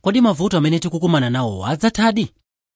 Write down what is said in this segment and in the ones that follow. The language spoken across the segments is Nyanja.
kodi mavuto amene tikukumana nawo adzathadi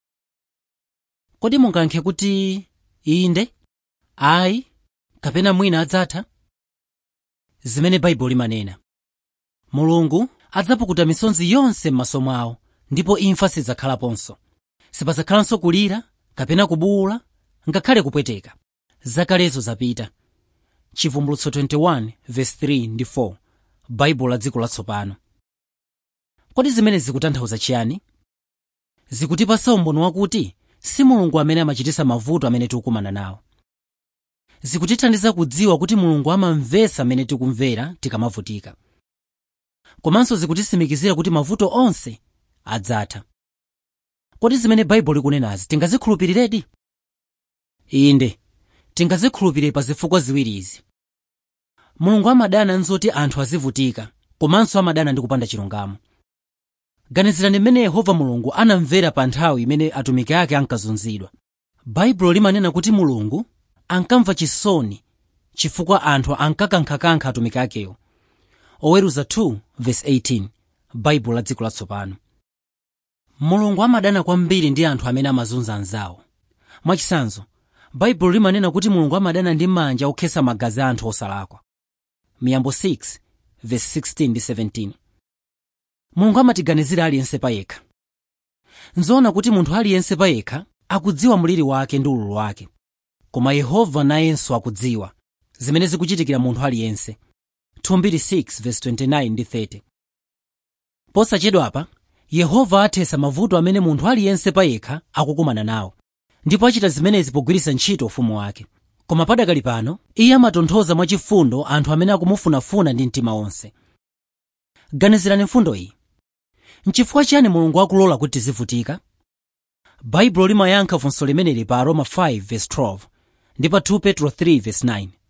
kodi mungayankhe kuti inde ayi kapena mwina adzatha zimene baibulo limanena mulungu adzapukuta misozi yonse m'maso mwawo ndipo imfa sidzakhalaponso sipadzakhalanso kulira kapena kubuwula ngakhale kupweteka zakalezo zapita chivumbulutso 21 verse 3 ndi 4 baibulo la dziko latsopano kodi zimene zikutanthauza chiyani zikutipasa umboni wakuti si mulungu amene amachititsa mavuto amene tikukumana nawo zikutithandiza kudziwa kuti mulungu amamvetsa amene tikumvera tikamavutika komanso zikutisimikizira kuti mavuto onse adzatha kodi zimene baibulo likunenazi tingazikhulupiriredi inde tingazikhulupirire pa zifukwa ziwiri izi mulungu amadana nzoti anthu azivutika komanso amadana ndi kupanda chilungamo ganizirani mmene yehova mulungu anamvera pa nthawi imene atumiki ake ankazunzidwa baibulo limanena kuti mulungu ankamva chisoni chifukwa anthu ankakankhakankha atumiki akewo oweruza 2 verse 18 baibulo la dziko latsopano mulungu amadana kwambiri ndi anthu amene amazunza anzawo mwachitsanzo baibulo limanena kuti mulungu amadana ndi manja okhetsa magazi a anthu osalakwa miyambo 6 verse 16 ndi 17 mulungu amatiganizira aliyense payekha nzoona kuti munthu aliyense payekha akudziwa mliri wake ndi ululu wake koma yehova nayenso akudziwa zimene zikuchitikira munthu aliyense 2 verse 29 ndi 30 posachedwapa yehova athetsa mavuto amene munthu aliyense payekha akukumana nawo ndipo achita zimenezi pogwiritsa ntchito ufumu wake koma padakali pano iye amatonthoza mwachifundo anthu amene akumufunafuna ndi mtima wonse ganizirani mfundo iyi nchifukwa chiyani mulungu akulola kuti tizivutika baibulo limayankha funso limeneli pa aroma 5 verse 12 ndi pa 2 petro 3 verse 9